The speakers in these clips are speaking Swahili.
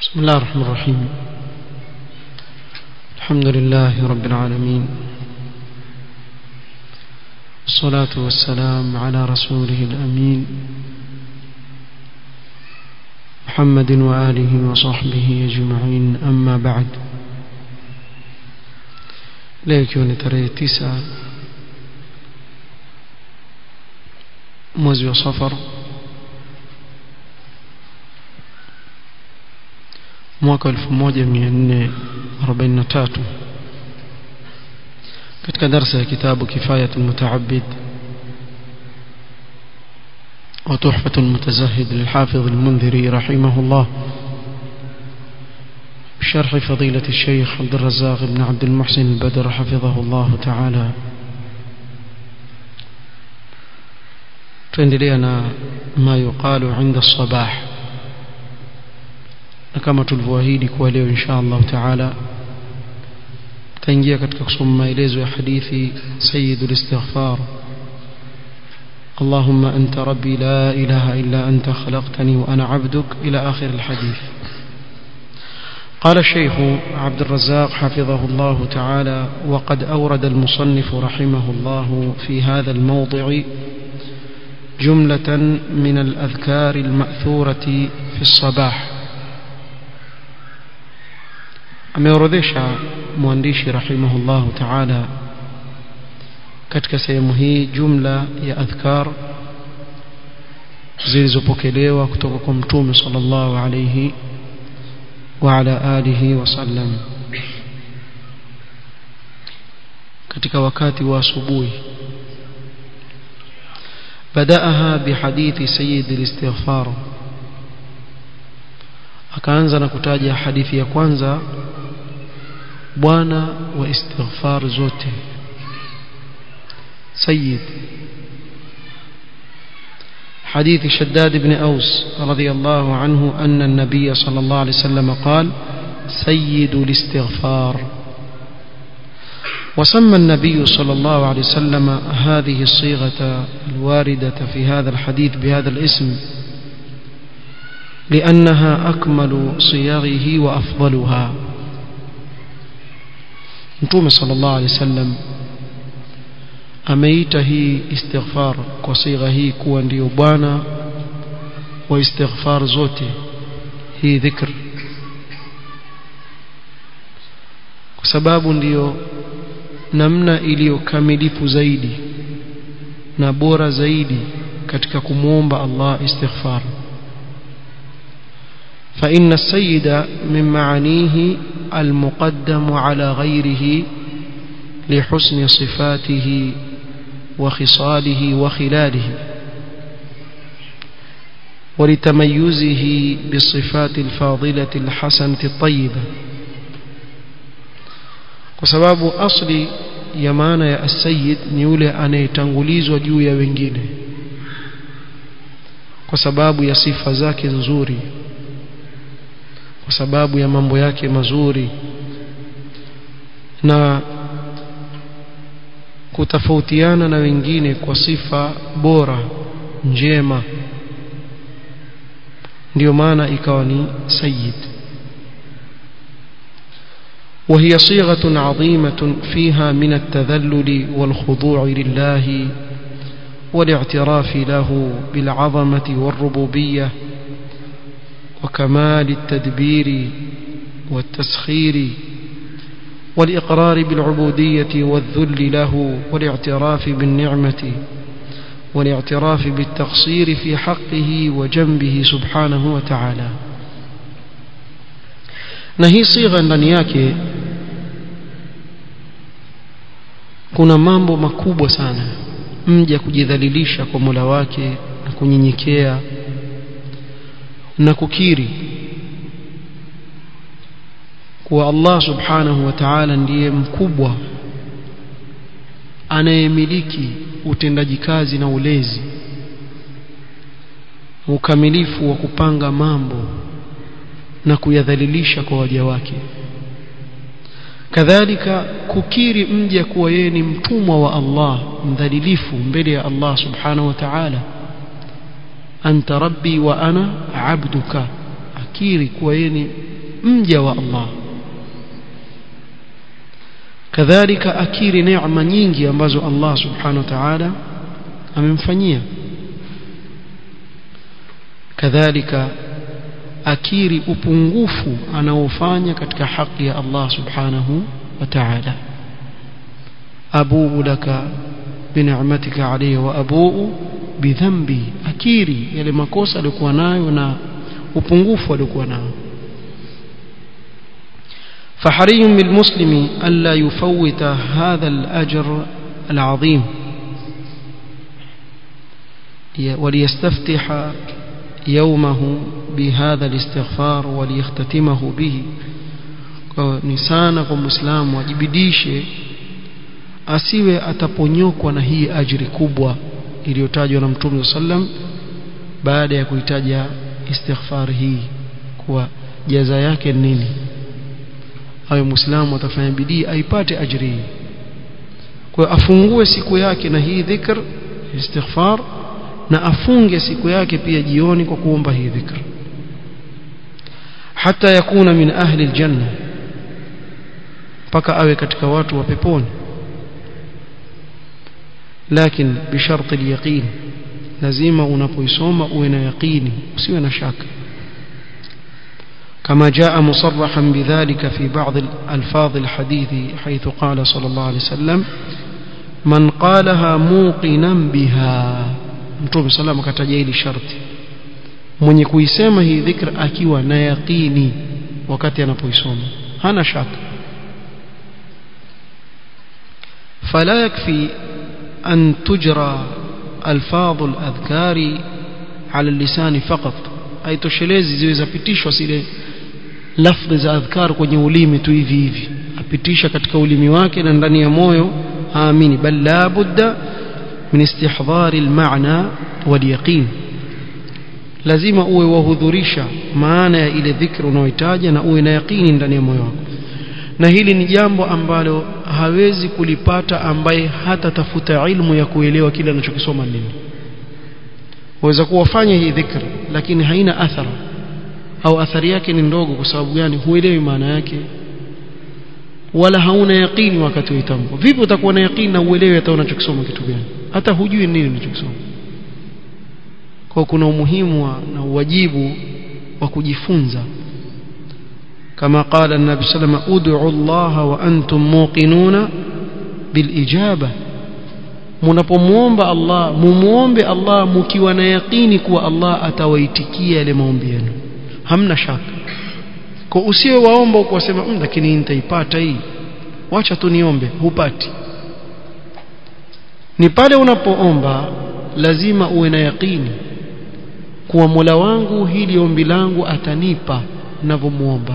بسم الله الرحمن الرحيم الحمد لله رب العالمين الصلاة والسلام على رسوله الأمين محمد وآله وصحبه أجمعين أما بعد leo ikiwa ni tarehe tisa mwezi wa safar mwaka 1443 katika darasa ya kitabu kifayat almutaabid وتحفة المتزهد للحافظ المنذري رحمه الله بشرح فضيلة الشيخ عبد الرزاق بن عبد المحسن البدر حفظه الله تعالى tuendelea ما يقال عند الصباح na kama tulivyoahidi kuwa leo insha Allah taala tutaingia katika kusoma maelezo ya hadithi sayyidul istighfar اللهم أنت ربي لا إله إلا أنت خلقتني وأنا عبدك إلى آخر الحديث قال الشيخ عبد الرزاق حفظه الله تعالى وقد أورد المصنف رحمه الله في هذا الموضع جملة من الأذكار المأثورة في الصباح ameorodhesha mwandishi rahimahullahu taala katika sehemu hii jumla ya adhkar zilizopokelewa kutoka kwa mtume sallallahu alayhi wa ala alihi wasallam katika wakati wa asubuhi بدأها بحديث سيد الاستغفار akaanza na kutaja hadithi ya kwanza bwana wa istighfar zote سيد حديث شداد بن أوس رضي الله عنه أن النبي صلى الله عليه وسلم قال سيد الاستغفار وسمى النبي صلى الله عليه وسلم هذه الصيغة الواردة في هذا الحديث بهذا الاسم لأنها أكمل صيغه وأفضلها نتوم صلى الله عليه وسلم ameita hii istighfar kwa sigha hii kuwa ndiyo bwana wa istighfar zote hii dhikr kwa sababu ndiyo namna iliyokamilifu zaidi na bora zaidi katika kumwomba Allah istighfar فإن السيد من معانيه المقدم على غيره لحسن صفاته وخصاله وخلاله ولتميزه بالصفات الفاضلة الحسنة الطيبة وسباب أصل يمانا يا السيد نيولي أن يتنغليز وجو يا wengine kwa sababu ya sifa zake nzuri kwa sababu ya mambo yake mazuri na kutofautiana na wengine kwa sifa bora njema ndio maana ikawa ni sayyid وهي صيغة عظيمة فيها من التذلل والخضوع لله والاعتراف له بالعظمة والربوبية وكمال التدبير والتسخير والإقرار بالعبودية والذل له والاعتراف بالنعمة والاعتراف بالتقصير في حقه وجنبه سبحانه وتعالى نهي صيغة ndani yake kuna mambo makubwa sana mja kujidhalilisha kwa Mola wake na kunyenyekea na kukiri kuwa Allah subhanahu wa ta'ala ndiye mkubwa anayemiliki utendaji kazi na ulezi ukamilifu wa kupanga mambo na kuyadhalilisha kwa waja wake kadhalika kukiri mja kuwa yeye ni mtumwa wa Allah mdhalilifu mbele ya Allah subhanahu wa ta'ala anta rabbi wa ana abduka akiri kuwa yeye ni mja wa Allah kadhalika akiri neema nyingi ambazo Allah subhanahu wa ta'ala amemfanyia kadhalika akiri upungufu anaofanya katika haki ya Allah subhanahu wa ta'ala abuu laka binicmatika alayhi wa abuu bidhambi akiri yale makosa aliyokuwa nayo na upungufu aliokuwa nao فحري بالمسلم ألا يفوت هذا الأجر العظيم وليستفتح يومه بهذا الاستغفار وليختتمه به نسانا كمسلم wajibidishe asiwe ataponyokwa na hii ajiri kubwa iliyotajwa na Mtume sallam baada ya kuitaja istighfar hii kuwa jaza yake nini awe muislamu atafanya bidii aipate ajiri hii kwa afungue siku yake na hii dhikr istighfar na afunge siku yake pia jioni kwa kuomba hii dhikr hata yakuna min ahli aljanna mpaka awe katika watu wa peponi lakini bisharti alyaqin lazima unapoisoma uwe na yaqini usiwe na shaka كما جاء مصرحا بذلك في بعض الفاظ الحديث حيث قال صلى الله عليه وسلم من قالها موقنا بها mtume sallam akataja hili sharti mwenye kuisema hii dhikr akiwa na yaqini wakati anapoisoma hana shaka فلا يكفي أن تجرى ألفاظ الأذكار على اللسان فقط أي toshelezi ziwe zapitishwa zile lafdhi za adhkar kwenye ulimi tu hivi hivi apitisha katika ulimi wake na ndani ya moyo aamini bal la budda min istihdhar almaana walyaqin lazima uwe wahudhurisha maana ya ile dhikri unayohitaja na uwe na yaqini ndani ya moyo wako na hili ni jambo ambalo hawezi kulipata ambaye hata tafuta ilmu ya kuelewa kile anachokisoma nini waweza kuwafanya hii dhikri lakini haina athara au athari yake ni ndogo kwa sababu gani huelewi maana yake wala hauna yaqini wakati uitamko vipi utakuwa na yaqini na uelewe hata unachokisoma kitu gani hata hujui nini unachokisoma kwa kuna umuhimu wa, na uwajibu wa kujifunza كما قال النبي صلى الله عليه وسلم ادعوا الله وانتم موقنون بالاجابه mnapomuomba Allah mumuombe Allah mkiwa na yaqini kuwa Allah atawaitikia yale maombi yenu hamna shaka kwa usiwe waomba ukasema mmm lakini nitaipata hii wacha tu niombe hupati ni pale unapoomba lazima uwe na yaqini kuwa Mola wangu hili ombi langu atanipa ninavyomuomba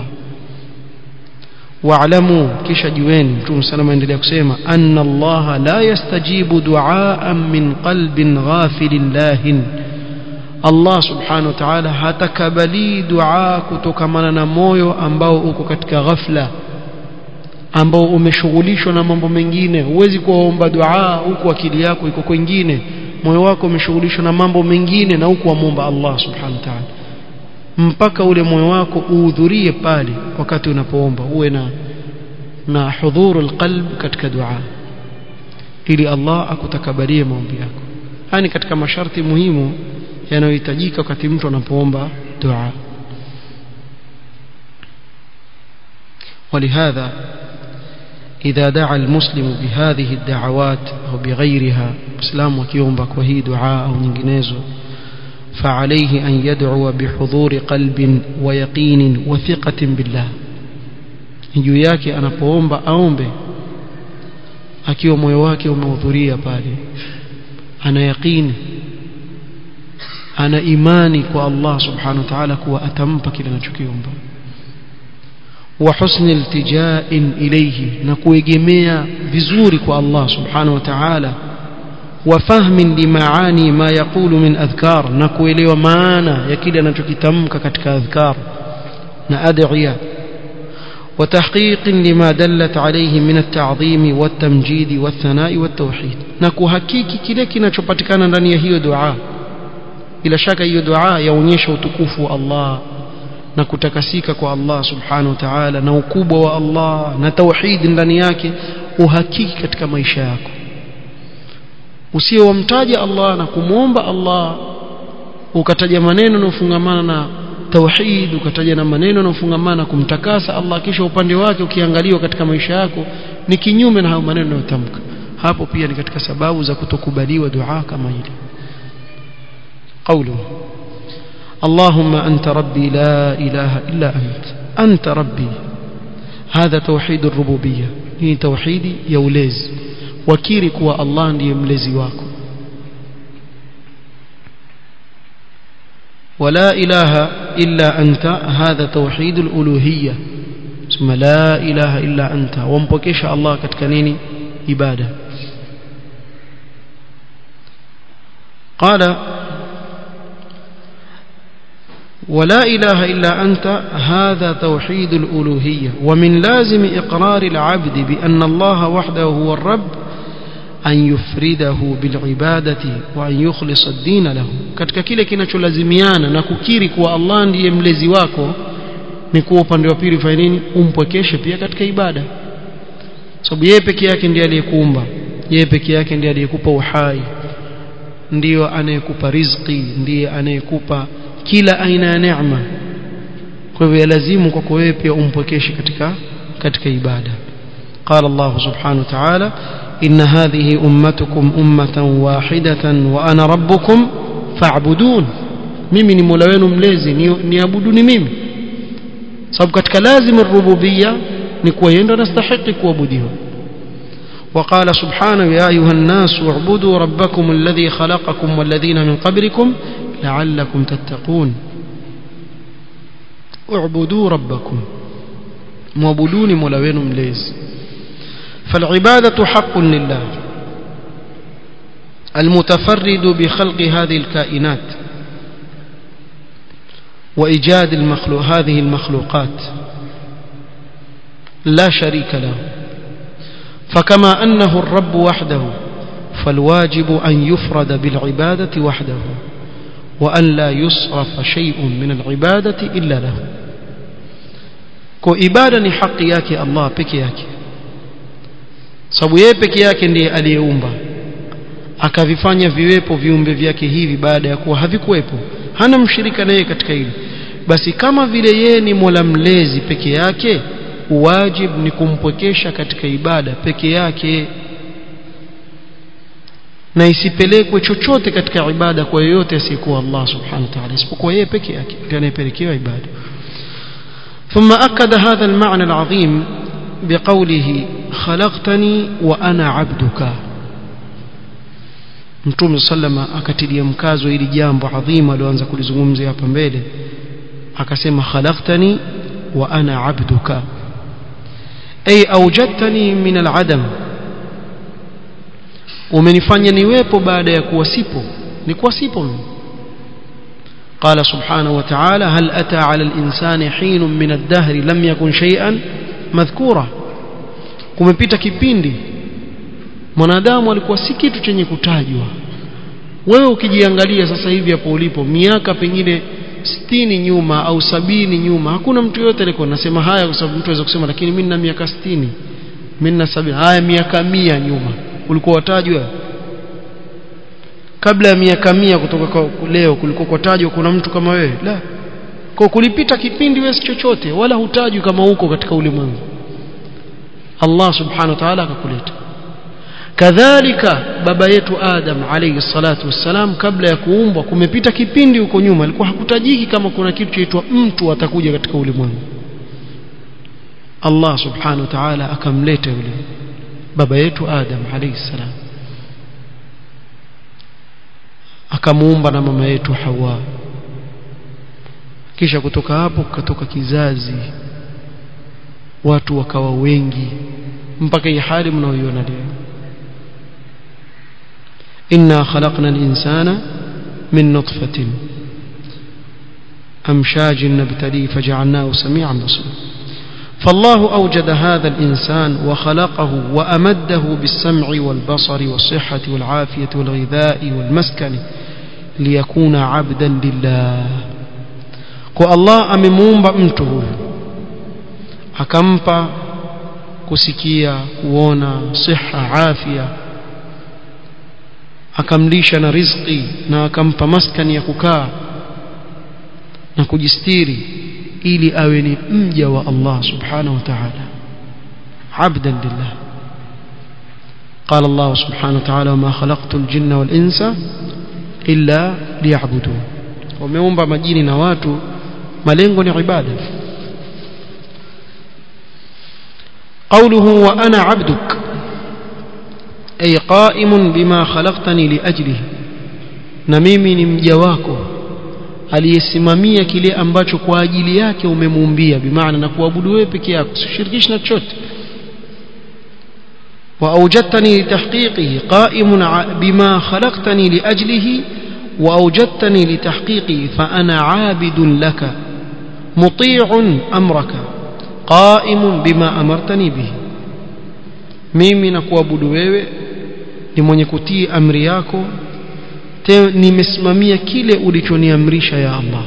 واعلموا kisha jueni mtume salama endelea kusema anna allaha la yastajibu du'aan min qalbin ghafilin lahin Allah subhanahu wa ta'ala hatakabali dua kutokamana na moyo ambao uko katika ghafla ambao umeshughulishwa na mambo mengine huwezi kuomba dua huku akili yako iko kwingine moyo wako umeshughulishwa na mambo mengine na huku amomba Allah subhanahu wa ta'ala mpaka ule moyo wako uhudhurie pale wakati unapoomba uwe na na hudhuru alqalb katika dua ili Allah akutakabalie maombi yako hani katika masharti muhimu yanayohitajika wakati mtu anapoomba dua ولهذا إذا دعا المسلم بهذه الدعوات أو بغيرها مسلم وكيومبا وهي دعاء أو نجنيزو فعليه أن يدعو بحضور قلب ويقين وثقة بالله juu yake anapoomba aombe akiwa moyo wake umehudhuria pale ana yaqini ana imani kwa Allah subhanahu wa ta'ala kuwa atampa kile anachokiomba wa husni iltija'in ilayhi na kuegemea vizuri kwa Allah subhanahu wa ta'ala وفهم لمعاني ما يقول من أذكار نكويلي ومعانا يكيد أن تكتمك كتك أذكار نأدعية وتحقيق لما دلت عليه من التعظيم والتمجيد والثناء والتوحيد نكو حقيقي كلك نشبتكنا ndani ya hiyo dua bila shaka hiyo dua yaonyesha utukufu wa Allah na kutakasika kwa Allah subhanahu wa ta'ala na ukubwa wa Allah na tauhid ndani yake uhakiki katika maisha yako usiowamtaja Allah na kumwomba Allah ukataja maneno yanayofungamana na tauhid ukataja na maneno yanayofungamana kumtakasa Allah kisha upande wake ukiangaliwa katika maisha yako ni kinyume na hayo maneno yanayotamka hapo pia ni katika sababu za kutokubaliwa dua kama hili قوله اللهم أنت ربي لا إله إلا أنت أنت ربي هذا توحيد الربوبية هي توحيدي يوليز وكيرك والله ndiye mlezi wako ولا إله إلا أنت هذا توحيد الألوهية ثم لا إله إلا أنت ومبكش الله كتكنيني إبادة قال ولا إله إلا أنت هذا توحيد الألوهية ومن لازم إقرار العبد بأن الله وحده هو الرب أن يفرده بالعبادة وأن يخلص الدين له katika kile kinacholazimiana na kukiri kuwa Allah ndiye mlezi wako ni kuwa upande wa pili fanya nini umpwekeshe pia katika ibada sababu yeye peke yake ndiye aliyekuumba yeye peke yake ndiye aliyekupa uhai ndiyo anayekupa riziki ndiye anayekupa kila aina ya neema kwa hivyo lazimu kwako wewe pia umpwekeshe katika katika ibada قال الله سبحانه وتعالى إن هذه أمتكم أمة واحدة وأنا ربكم فاعبدون mimi ni mola wenu mlezi niabuduni mimi sababu katika lazima rububia ni kuwa yeye ndo anastahili kuabudiwa وقال سبحانه يا أيها الناس اعبدوا ربكم الذي خلقكم والذين من قبلكم لعلكم تتقون اعبدوا ربكم معبدون مولوين مليز فالعبادة حق لله المتفرد بخلق هذه الكائنات وإيجاد المخلوق هذه المخلوقات لا شريك له فكما أنه الرب وحده فالواجب أن يفرد بالعبادة وحده وأن لا يصرف شيء من العبادة إلا له kwa ibada ni haki yake Allah peke yake sababu yeye peke yake ndiye aliyeumba akavifanya viwepo viumbe vyake hivi baada ya kuwa havikuwepo hana mshirika naye katika hili basi kama vile yeye ni mola mlezi peke yake wajib ni kumpwekesha katika ibada peke yake na isipelekwe chochote katika ibada kwa yoyote asiyekuwa Allah subhanahu wa ta'ala isipokuwa yeye peke yake ndiye anayepelekewa ibada ثم أكد هذا المعنى العظيم بقوله خلقتني وأنا عبدك Mtume sallama akatilia mkazo ili jambo adhima alioanza kulizungumzia hapa mbele akasema khalaqtani wa ana abduka ay awjadtani min al-adam umenifanya niwepo baada ya kuwa sipo ni kuwa sipo mimi قال سبحانه وتعالى هل أتى على الإنسان حين من الدهر لم يكن شيئا مذكورا kumepita kipindi mwanadamu alikuwa si kitu chenye kutajwa wewe ukijiangalia sasa hivi hapo ulipo miaka pengine sitini nyuma au sabini nyuma hakuna mtu yote alikuwa nasema haya kwa sababu mtu anaweza kusema lakini mimi nina miaka sitini mimi nina sabini haya miaka mia nyuma ulikuwa watajwa kabla ya miaka mia kutoka kwa leo kulikuwa kutajwa kuna mtu kama wewe la kwa kulipita kipindi wewe si chochote wala hutajwi kama huko katika ulimwengu Allah subhanahu wa ta'ala akakuleta kadhalika baba yetu Adam alayhi salatu wassalam kabla ya kuumbwa kumepita kipindi huko nyuma alikuwa hakutajiki kama kuna kitu chaitwa mtu atakuja katika ulimwengu Allah subhanahu wa ta'ala akamleta yule baba yetu Adam alayhi salam akamuumba na mama yetu Hawa kisha kutoka hapo kukatoka kizazi watu wakawa wengi mpaka hii hali mnaoiona leo inna khalaqna al-insana min nutfatin amshajin nabtali faj'alnahu sami'an basira فالله أوجد هذا الإنسان وخلقه وأمده بالسمع والبصر والصحة والعافية والغذاء والمسكن ليكون عبدا لله kwa Allah amemuumba mtu huyu akampa kusikia kuona siha afya akamlisha na riziki na akampa maskani ya kukaa na kujistiri ili awe ni mja wa Allah subhanahu wa ta'ala abdan lillah قال الله سبحانه وتعالى وما خلقت الجن والإنس إلا ليعبدون وميومba majini na watu malengo ni ibada قوله وأنا عبدك أي قائم بما خلقتني لأجله na mimi ni mja wako aliyesimamia kile ambacho kwa ajili yake umemuumbia bimaana na kuabudu wewe peke yako usishirikishe na chochote وأوجدتني لتحقيقه قائم بما خلقتني لأجله وأوجدتني لتحقيقه فأنا عابد لك مطيع أمرك قائم بما أمرتني به mimi nakuabudu wewe ni mwenye kutii amri yako nimesimamia kile ulichoniamrisha ya Allah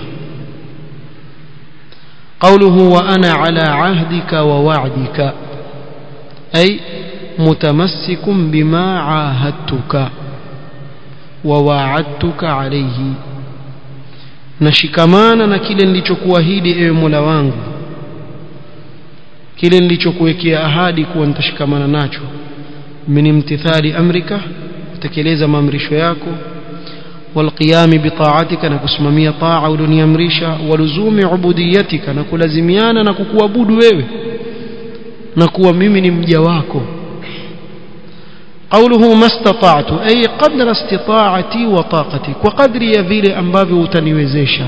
قوله وأنا على عهدك ووعدك أي متمسك بما عاهدتك وواعدتك عليه nashikamana na kile nilichokuahidi ewe Mola wangu kile nilichokuwekea ahadi kuwa nitashikamana nacho min imtithali amrika kutekeleza maamrisho yako والقيام بطاعتك نكسممية طاعة ولنيامريشا ولزوم عبوديتك نكلزميانا نكوكوابود wewe نكوا mimi ni mja wako قوله ما استطعت أي قدر استطاعتي وطاقتي وقدري vile ambavyo utaniwezesha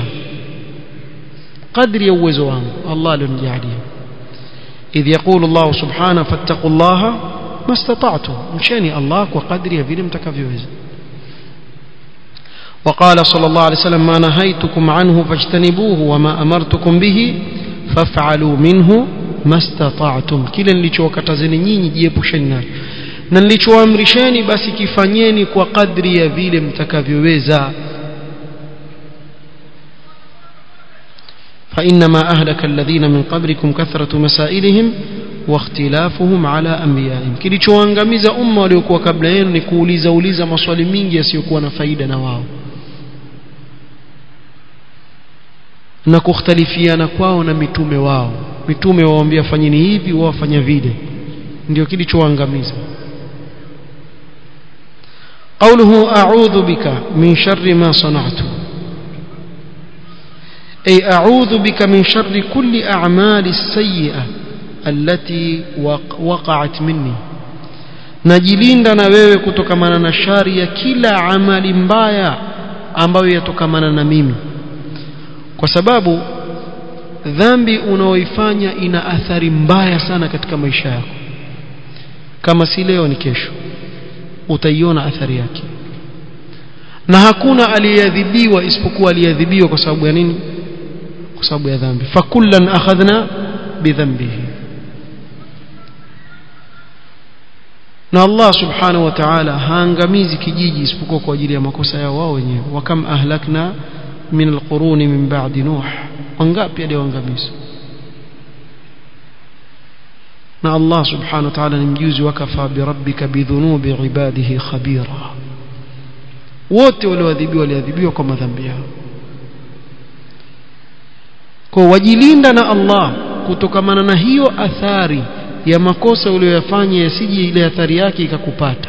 قدري uwezo wangu Allah alonijalia إذ يقول الله سبحانه فاتقوا الله ما استطعتم مشاني الله وقدري vile mtakavyoweza وقال صلى الله عليه وسلم ما نهيتكم عنه فاجتنبوه وما أمرتكم به فافعلوا منه ما استطعتم kile nilichowakatazeni nyinyi jiepusheni nacho na nilichoamrisheni basi kifanyeni kwa kadri ya vile mtakavyoweza فإنما أهلك الذين من قبلكم كثرة مسائلهم واختلافهم على أنبيائهم kilichoangamiza umma waliokuwa kabla yenu ni kuuliza uliza maswali mingi yasiyokuwa na faida na wao na kukhtalifiana kwao na mitume wao mitume waambia fanyeni hivi wao wafanya vile ndio kilichoangamiza قوله أعوذ بك من شر ما صنعت أي أعوذ بك من شر كل أعمال السيئة التي وقعت مني najilinda na wewe kutokamana na shari ya kila amali mbaya ambayo yatokamana na mimi kwa sababu dhambi unaoifanya ina athari mbaya sana katika maisha yako kama si leo ni kesho utaiona athari yake na hakuna aliyeadhibiwa isipokuwa aliyeadhibiwa kwa sababu ya nini kwa sababu ya dhambi fakullan akhadhna bidhanbihi na Allah subhanahu wa ta'ala haangamizi kijiji isipokuwa kwa ajili ya makosa yao wao wenyewe wakam ahlakna min alquruni min ba'di nuh wangapi aliyoangamiza na Allah subhanahu wa ta'ala ni mjuzi wakafa birabbika bidhunubi ibadihi khabira wote walioadhibiwa waliadhibiwa kwa madhambi yao kwa wajilinda na Allah kutokamana na hiyo athari ya makosa uliyoyafanya yasije ile athari yake ikakupata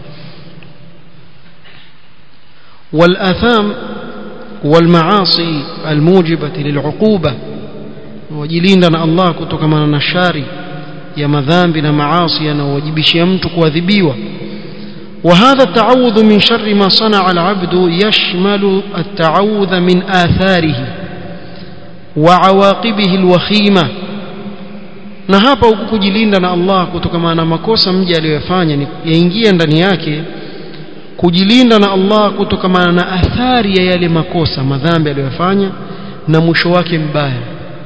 والآثام والمعاصي الموجبة للعقوبة وجلينا الله كتكمنا نشاري ya madhambi na maasi yanayowajibishia mtu kuadhibiwa وهذا التعوذ من شر ما صنع العبد يشمل التعوذ من آثاره وعواقبه الوخيمة na hapa huku kujilinda na Allah kutokana na makosa mja aliyofanya yaingia ndani yake kujilinda na Allah kutokana na athari ya yale makosa madhambi aliyofanya na mwisho wake mbaya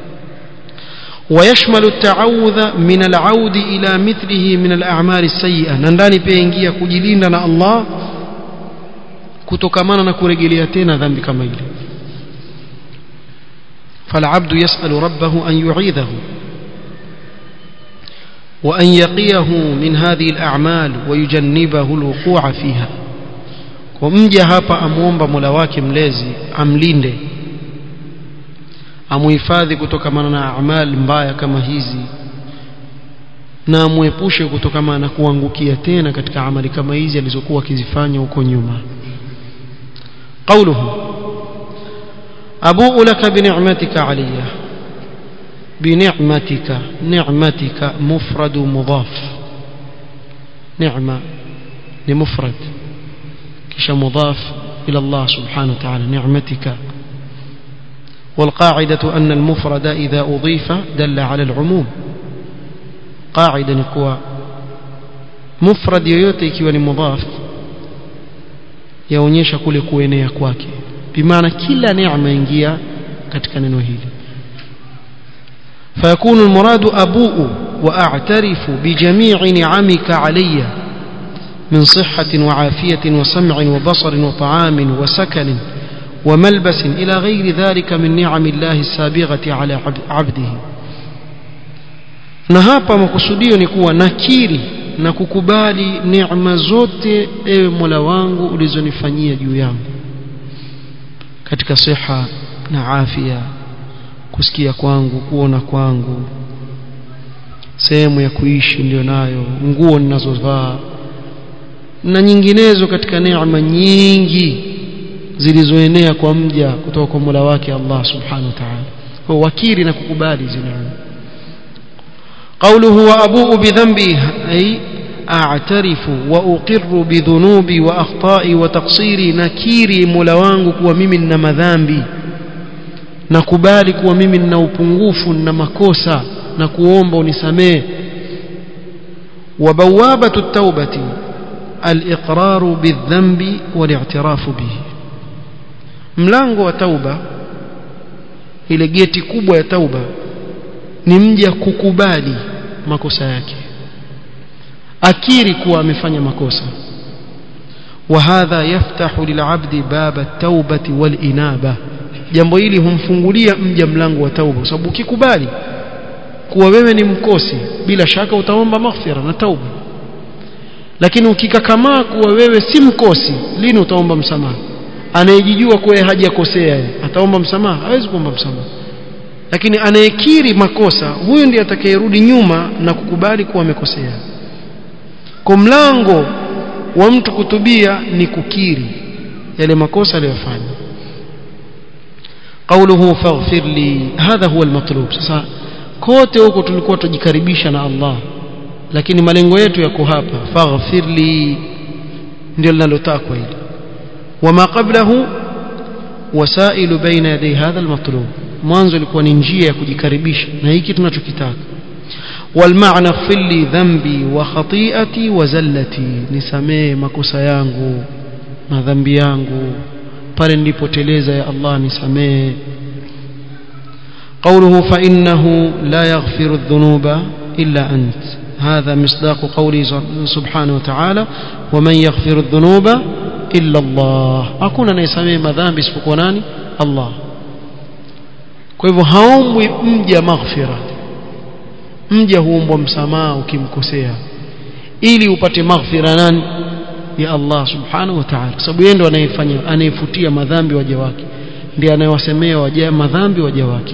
ويشمل التعوذ من العود إلى مثله من الأعمال السيئة ننداني بينجيا kujilinda na Allah kutokamana na kurejelea tena dhambi kama ile فالعبد يسأل ربه أن يعيذه وأن يقيه من هذه الأعمال ويجنبه الوقوع فيها ومجا hapa amuomba Mola wake mlezi amlinde amuhifadhi kutokana na amali mbaya kama hizi na amuepushe kutokana na kuangukia tena katika amali kama hizi alizokuwa akizifanya huko nyuma قوله أبوء لك بنعمتك علي بنعمتك نعمتك مفرد مضاف نعمة لمفرد كش مضاف إلى الله سبحانه وتعالى نعمتك والقاعدة أن المفرد إذا أضيف دل على العموم قاعدة نقوى مفرد yoyote ikiwa ni mudhaf yaonyesha kule kuenea kwake bimaana kila neema ingia katika neno hili فيكون المراد أبوء وأعترف بجميع نعمك علي من صحة وعافية وسمع وبصر وطعام وسكن وملبس إلى غير ذلك من نعم الله السابغة على عبده na hapa makusudio ni kuwa nakiri na kukubali neema zote ewe mola wangu ulizonifanyia juu yangu katika siha na afya kusikia kwangu kuona kwangu sehemu ya kuishi ndio nayo nguo ninazovaa na nyinginezo katika neema nyingi zilizoenea kwa mja kutoka kwa Mola wake Allah subhanahu wa ta'ala kwa wakiri na kukubali hizo neema قوله وأبوء بذنبي أي أعترف وأقر بذنوبي وأخطائي وتقصيري نكيري ملوانgu kuwa mimi nina madhambi nakubali kuwa mimi nina upungufu na makosa na kuomba unisamee وبوابة التوبة الإقرار بالذنب والاعتراف به mlango wa tauba ile geti kubwa ya tauba ni mja kukubali makosa yake akiri kuwa amefanya makosa وهذا يفتح للعبد باب التوبة والإنابة jambo hili humfungulia mja mlango wa tauba kwa sababu ukikubali kuwa wewe ni mkosi bila shaka utaomba maghfira na tauba lakini ukikakamaa kuwa wewe si mkosi lini utaomba msamaha anayejijua kuwa hajakosea ataomba msamaha hawezi kuomba msamaha lakini anayekiri makosa huyu ndiye atakayerudi nyuma na kukubali kuwa amekosea kwa mlango wa mtu kutubia ni kukiri yale makosa aliyofanya قوله فاغفر لي هذا هو المطلوب sasa kote huko tulikuwa tujikaribisha na Allah lakini malengo yetu yako hapa faghfir li ndio linalotakwa hili wama qablahu wasailu baina yaday hadha almatlub mwanzo ilikuwa ni njia ya kujikaribisha na hiki tunachokitaka والمعنى اغفر لي ذنبي وخطيئتي وزلتي nisamee makosa yangu na dhambi yangu pale nilipoteleza ya Allah nisamee قوله فإنه لا يغفر الذنوب إلا أنت هذا مصداق قوله سبحانه وتعالى ومن يغفر الذنوب إلا الله أكون أنا يسمي مذنب اسمك ناني الله kwa hivyo haombwi mja maghfira mja huombwa msamaha ukimkosea ili upate maghfira nani ya Allah subhanahu wa ta'ala sababu yeye ndo anayefanya anayefutia madhambi waja wake ndiye anayewasemea waja madhambi waja wake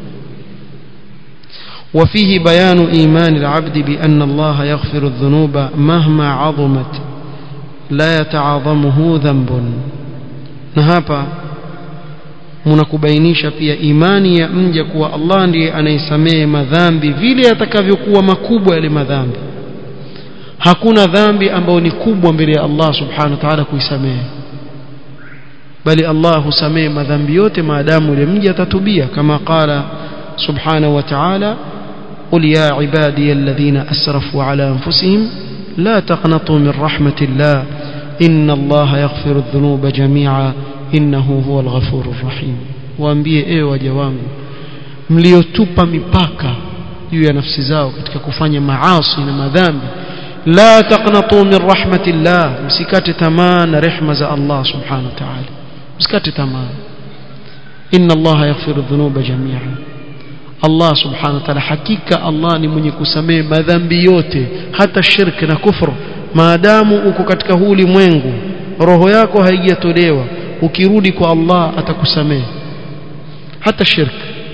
وفيه بيان إيمان العبد بأن الله يغفر الذنوب مهما عظمت لا يتعاظمه ذنب نهابا mnakubainisha pia imani ya mja kuwa Allah ndiye anaisamehe madhambi vile atakavyokuwa makubwa yale madhambi hakuna dhambi ambayo ni kubwa mbele ya Allah subhanahu wa ta'ala kuisamehe bali Allah husamehe madhambi yote maadamu yule mja atatubia kama qala subhanahu wa ta'ala قل يا عبادي الذين أسرفوا على أنفسهم لا تقنطوا من رحمة الله إن الله يغفر الذنوب جميعا innahu huwa alghafuru rahim waambie ewe waja wangu mliotupa mipaka juu ya nafsi zao katika kufanya maasi na madhambi la taqnatu min rahmatillah msikate tamaa na rehma za Allah subhanahu wa ta'ala msikate tamaa inna allaha yaghfiru dhunuba jami'a Allah subhanahu wa ta'ala hakika Allah ni mwenye kusamehe madhambi yote hata shirk na kufru maadamu uko katika huu ulimwengu roho yako haijatolewa ukirudi kwa Allah atakusamehe hata shirk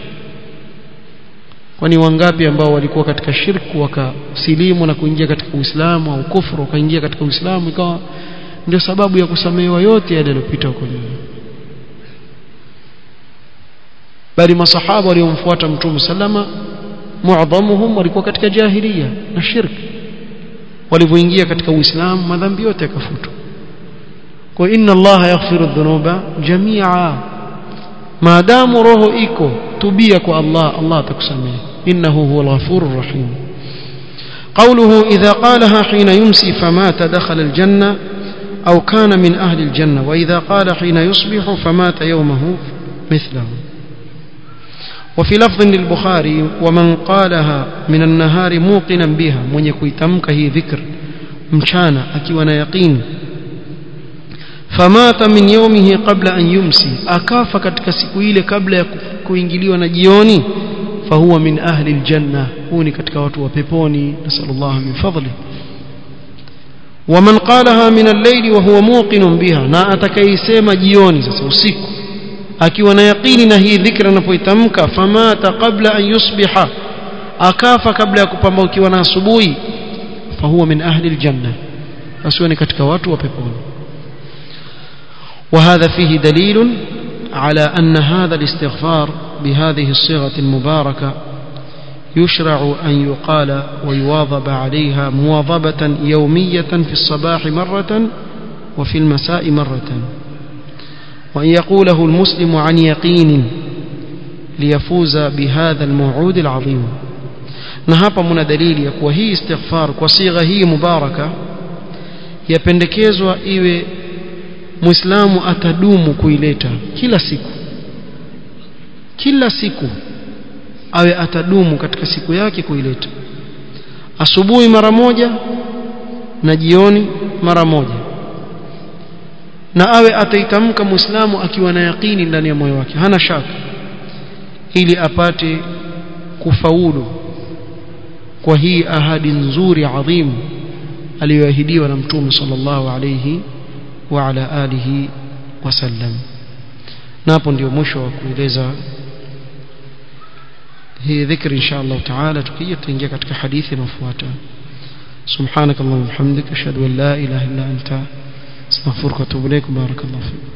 kwani wangapi ambao walikuwa katika shirku wakasilimu na kuingia katika Uislamu au kufuru wakaingia katika Uislamu ikawa ndio sababu ya kusamehewa yote yale yaliyopita huko nyuma bali masahaba waliomfuata mtume sallama muadhamuhum walikuwa katika jahiliya na shirk walivyoingia katika Uislamu madhambi yote yakafutwa kwa inna Allah yaghfiru dhunuba jamia maadamu roho iko tubia kwa Allah Allah atakusamehe innahu huwal ghafurur rahim قوله إذا قالها حين يمسي فمات دخل الجنة أو كان من أهل الجنة وإذا قال حين يصبح فمات يومه مثله وفي لفظ للبخاري ومن قالها من النهار موقنا بها من يكويتمك هي ذكر مشانا أكيونا يقين famata min yawmihi qabla an yumsi akafa katika siku ile kabla ya kuingiliwa na jioni fahuwa min ahli aljanna huu ni katika watu wa peponi nasallallahu min fadli waman qalaha min al-layli wa huwa muqinun biha na atakayesema jioni sasa usiku akiwa na yaqini na hii dhikra anapoitamka famata qabla an yusbiha akafa kabla ya kupambaukiwa na asubuhi fahuwa min ahli aljanna basi ni katika watu wa peponi وهذا فيه دليل على أن هذا الاستغفار بهذه الصيغة المباركة يشرع أن يقال ويواظب عليها مواظبة يومية في الصباح مرة وفي المساء مرة وأن يقوله المسلم عن يقين ليفوز بهذا الموعود العظيم نهاب من دليل يكوى هي استغفار وصيغة هي مباركة يpendekezwa iwe muislamu atadumu kuileta kila siku kila siku awe atadumu katika siku yake kuileta asubuhi mara moja na jioni mara moja na awe ataitamka muislamu akiwa na yaqini ndani ya moyo wake hana shaka ili apate kufaulu kwa hii ahadi nzuri adhimu aliyoahidiwa na mtume sallallahu alayhi وعلى آله وسلم نapo ndio mwisho wa kueleza hii dhikri insha Allah taala tukija tutaingia katika hadithi inayofuata سبحانك اللهم وبحمدك اشهد ان لا اله الا انت استغفرك واتوب اليك بارك الله فيك